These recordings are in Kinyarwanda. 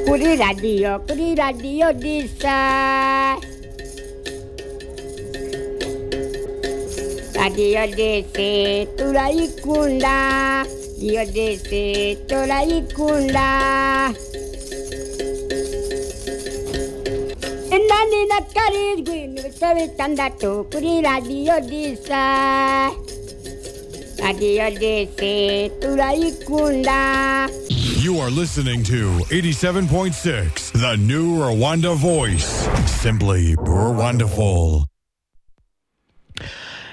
Kuri radio, kuri radio disa. Radio dese turayikunda. Radio dese turayikunda. Inani na karindwi n'ibice bitandatu kuri radio disa. Radio dese turayikunda. You are listening to 87.6, the new Rwanda voice. Simply Rwandaful.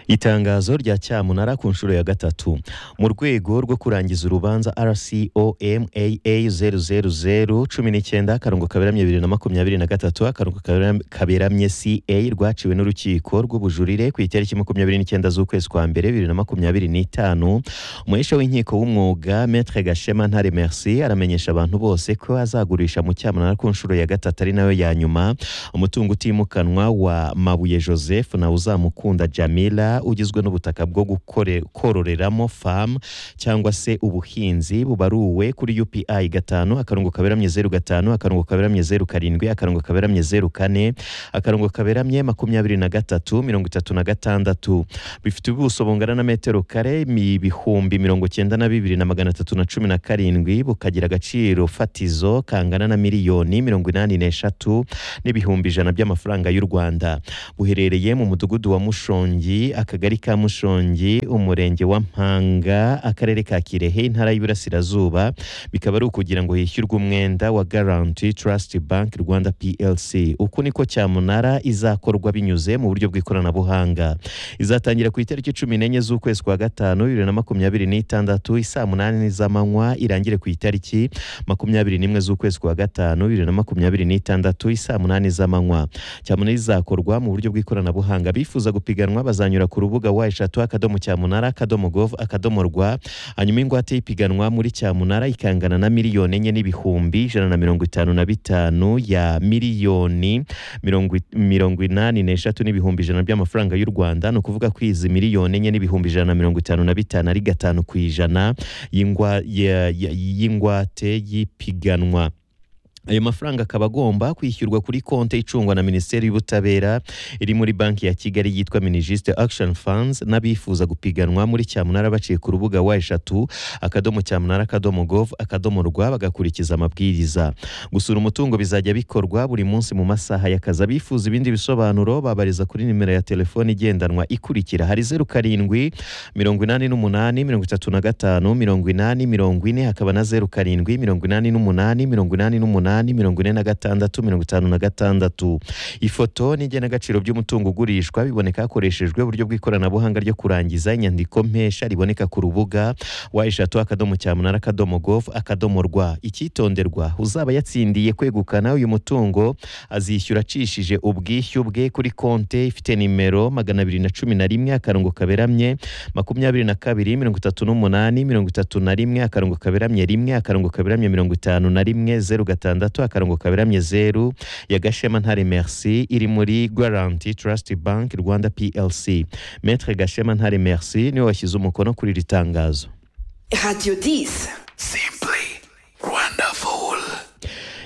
itangazo rya cyamunara ku nshuro ya gatatu mu rwego rwo kurangiza urubanza rcomaa zeru zeru cumi n'icyenda akarongo kaberamye bibiri na makumyabiri na gatatu akarongo kabera- kaberamye ca rwaciwe n'urukiko rw'ubujurire ku itariki makumyabiri n'icyenda z'ukwezi kwa mbere bibiri na makumyabiri n'itanu umuhesha w'inkiko w'umwuga metre gashema ntare merci aramenyesha abantu bose ko azagurisha mu cyamunara ku nshuro ya gatatu ari nayo ya nyuma umutungo utimukanwa wa mabuye joseph na uzamukunda jamila ugizwe n'ubutaka bwo gukore- kororeramo famu cyangwa se ubuhinzi bubaruwe kuri upi gatanu akarongo kaberamye zeru gatanu akarongo kaberamye zeru karindwi akarongo kaberamye zeru kane akarongo kaberamye makumyabiri na gatatu mirongo itatu na gatandatu bifite ubuso bungana na metero kare mi- ibihumbi mirongo cyenda na bibiri na magana atatu na cumi na karindwi bukagira agaciro fatizo kangana na miliyoni mirongo inani n'eshatu n'ibihumbi ijana by'amafaranga y'u Rwanda buherereye mu mudugudu wa Mushongi akagari ka Mushongi umurenge wa Mpanga akarere ka Kirehe intara y'Iburasirazuba bikaba ari ukugira ngo hishyurwe umwenda wa Guarantee Trust Bank Rwanda PLC uku niko cyamunara izakorwa binyuze mu buryo bw'ikoranabuhanga izatangira ku itariki cumi n'enye z'ukwezi kwa gatanu bibiri na makumyabiri n'itandatu isaa munani z'amanywa irangire ku itariki makumyabiri n'imwe z'ukwezi kwa gatanu bibiri na makumyabiri n'itandatu isaa munani z'amanywa cyamunara izakorwa mu buryo bw'ikoranabuhanga bifuza gupiganwa bazanyura ku rubuga wa eshatu akadomo cyamunara akadomo gov akadomo rwa hanyuma ingwate y'ipiganwa muri cyamunara ikangana na miliyoni enye n'ibihumbi ijana na mirongo itanu na bitanu ya miliyoni mirongo i- mirongo inani n'eshatu n'ibihumbi ijana by'amafaranga y'u rwanda ni ukuvuga ko izi miliyoni enye n'ibihumbi ijana na mirongo itanu na bitanu ari gatanu ku ijana y'ingwa- ya- ya- y'ingwate y'ipiganwa ayo mafaranga akaba agomba kwishyurwa kuri konti icungwa na minisiteri y'ubutabera iri muri banki ya kigali yitwa minijiste action funds n'abifuza gupiganwa muri cyamunara baciye ku rubuga wa eshatu akadomo cyamunara akadomo gov akadomo rwa bagakurikiza amabwiriza gusura umutungo bizajya bikorwa buri munsi mu masaha y'akazi abifuza ibindi bisobanuro babariza kuri nimero ya telefoni igendanwa ikurikira hari zeru karindwi mirongo inani n'umunani mirongo itatu na gatanu mirongo inani mirongo ine hakaba na zeru karindwi mirongo inani n'umunani mirongo inani n'umunani mirongo ine na gatandatu mirongo itanu na gatandatu ifoto n'igenagaciro by'umutungo ugurishwa biboneka hakoreshejwe uburyo bw'ikoranabuhanga ryo kurangiza inyandiko mpesha riboneka ku rubuga wa eshatu akadomo cyamunara akadomo gov akadomo rwa icyitonderwa uzaba yatsindiye kwegukana uyu mutungo azishyura acishije ubwishyu bwe kuri konte ifite nimero magana abiri na cumi na rimwe akarongo kaberamye makumyabiri na kabiri mirongo itatu n'umunani mirongo itatu na rimwe akarongo kaberamye rimwe akarongo kaberamye mirongo itanu na rimwe zeru gatandatu akarongo kaberamye zeru ya Gashema Ntare Merci iri muri Guarantee Trust Bank Rwanda PLC Maître Gashema Ntare Merci niwe washyize umukono kuri iri tangazo Radio 10. Simply Wonderful.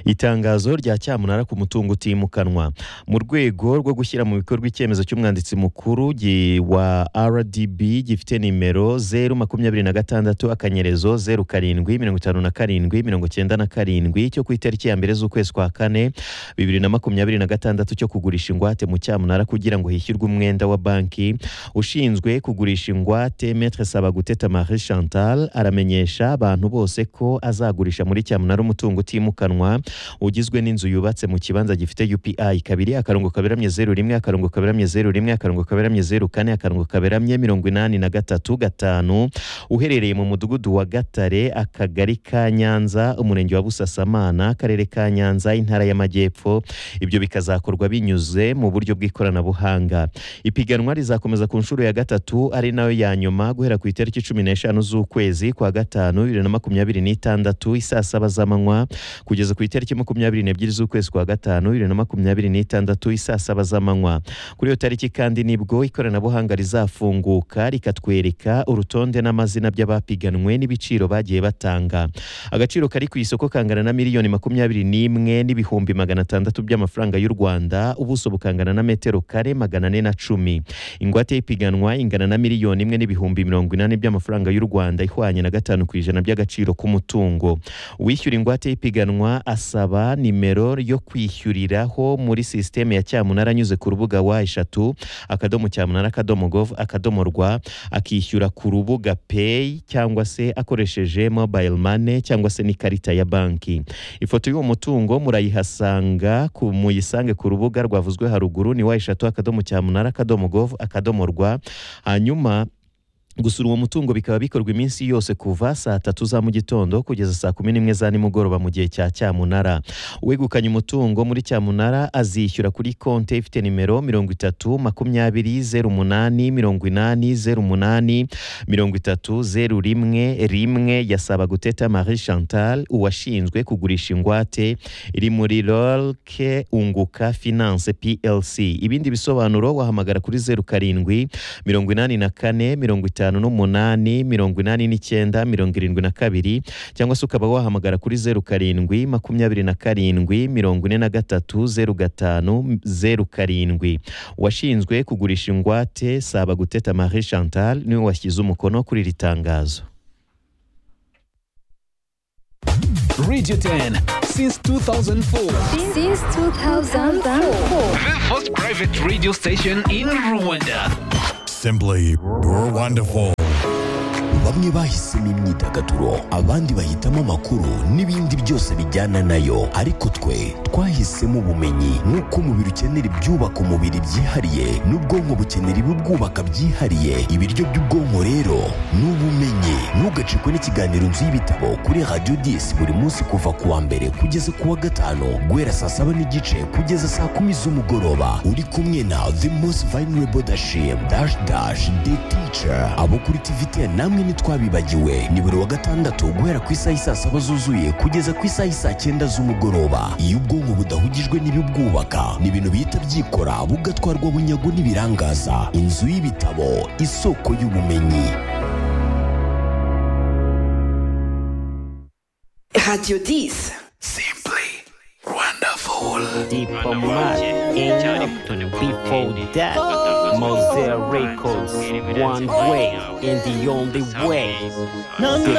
itangazo rya cyamunara ku mutungo utimukanwa mu rwego rwo gushyira mu bikorwa icyemezo cy'umwanditsi mukuru gi- wa rdb gifite nimero zeru makumyabiri na gatandatu akanyerezo zeru karindwi mirongo itanu na karindwi mirongo cyenda na karindwi cyo ku itariki ya mbere z'ukwezi kwa kane bibiri na makumyabiri na gatandatu cyo kugurisha ingwate mu cyamunara kugira ngo hishyurwe umwenda wa banki ushinzwe kugurisha ingwate metre sabaguteta marie chantal aramenyesha abantu bose ko azagurisha muri cyamunara umutungo utimukanwa ugizwe n'inzu yubatse mu kibanza gifite upi kabiri akarongo kaberamye zeru rimwe akarongo kaberamye zeru rimwe akarongo kaberamye zeru kane akarongo kaberamye mirongo inani na gatatu gatanu uherereye mu mudugudu wa gatare akagari ka nyanza umurenge wa busasamana akarere ka nyanza intara y'amajyepfo ibyo bikazakorwa binyuze mu buryo bw'ikoranabuhanga ipiganwa rizakomeza ku nshuro ya gatatu ari nayo ya nyuma guhera ku itariki cumi n'eshanu z'ukwezi kwa gatanu bibiri na makumyabiri n'itandatu isaa saba z'amanywa kugeza ku itariki tariki makumyabiri n'ebyiri z'ukwezi kwa gatanu bibiri na makumyabiri n'itandatu isaa saba z'amanywa kuri iyo tariki kandi nibwo ikoranabuhanga rizafunguka rikatwereka urutonde n'amazina by'abapiganwe n'ibiciro bagiye batanga agaciro kari ku isoko kangana na miliyoni makumyabiri n'imwe n'ibihumbi magana atandatu by'amafaranga y'u rwanda ubuso bukangana na metero kare magana ane na cumi ingwate y'ipiganwa ingana na miliyoni imwe n'ibihumbi mirongo inani by'amafaranga y'u rwanda ihwanye na gatanu ku ijana by'agaciro k'umutungo uwishyura ingwate y'ipiganwa asaba nimero yo kwishyuriraho muri sisiteme ya cyamunara anyuze ku rubuga wa eshatu akadomo cyamunara akadomo gov akadomo rwa akishyura ku rubuga peyi cyangwa se akoresheje mobile money cyangwa se n'ikarita ya banki ifoto y'uwo mutungo murayihasanga ku- muyisange ku rubuga rwavuzwe haruguru ni wa eshatu akadomo cyamunara akadomo gov akadomo rwa hanyuma gusura uwo mutungo bikaba bikorwa iminsi yose kuva saa tatu za mu gitondo kugeza saa kumi n'imwe za nimugoroba mu gihe cya cyamunara uwegukanye umutungo muri cyamunara azishyura kuri konti ifite nimero mirongo itatu makumyabiri zeru umunani mirongo inani zeru umunani mirongo itatu zeru rimwe rimwe ya Sabaguteta Marie Chantal uwashinzwe kugurisha ingwate iri muri rolke unguka finance plc ibindi bisobanuro wahamagara kuri zeru karindwi mirongo inani na kane mirongo itanu n'umunani mirongo inani n'icyenda mirongo irindwi na kabiri cyangwa se ukaba wahamagara kuri zeru karindwi makumyabiri na karindwi mirongo ine na gatatu zeru gatanu zeru karindwi washinzwe kugurisha ingwate saba guteta marie chantal niwe washyize umukono kuri iri tangazo Radio 10 since 2004. Since 2004. The first private radio station in Rwanda. Simply Burr Wonderful. bamwe bahisemo imyidagaduro abandi bahitamo amakuru n'ibindi byose bijyana nayo ariko twe twahisemo ubumenyi nk'uko umubiri ukenera ibyubaka umubiri byihariye n'ubwonko bukenera ibibwubaka byihariye ibiryo by'ubwonko rero ni ubumenyi ntugacikwe n'ikiganiro nzu y'ibitabo kuri radiyo disi buri munsi kuva ku wa mbere kugeza ku wa gatanu guhera saa saba n'igice kugeza saa kumi z'umugoroba uri kumwe na the most vulnerable dashim dash dash the teacher abo kuri tivite namwe ntitwabibagiwe ni buri wa gatandatu guhera ku isaha isaa saba zuzuye kugeza ku isaha isaa cyenda z'umugoroba iyo ubwonko budahugijwe n'ibibwubaka ni ibintu bihita byikora bugatwarwa bunyago n'ibirangaza inzu y'ibitabo isoko y'ubumenyi Radio 10. Simply wonderful. diplomat enough before that Mosaic records one way and the only way No, no,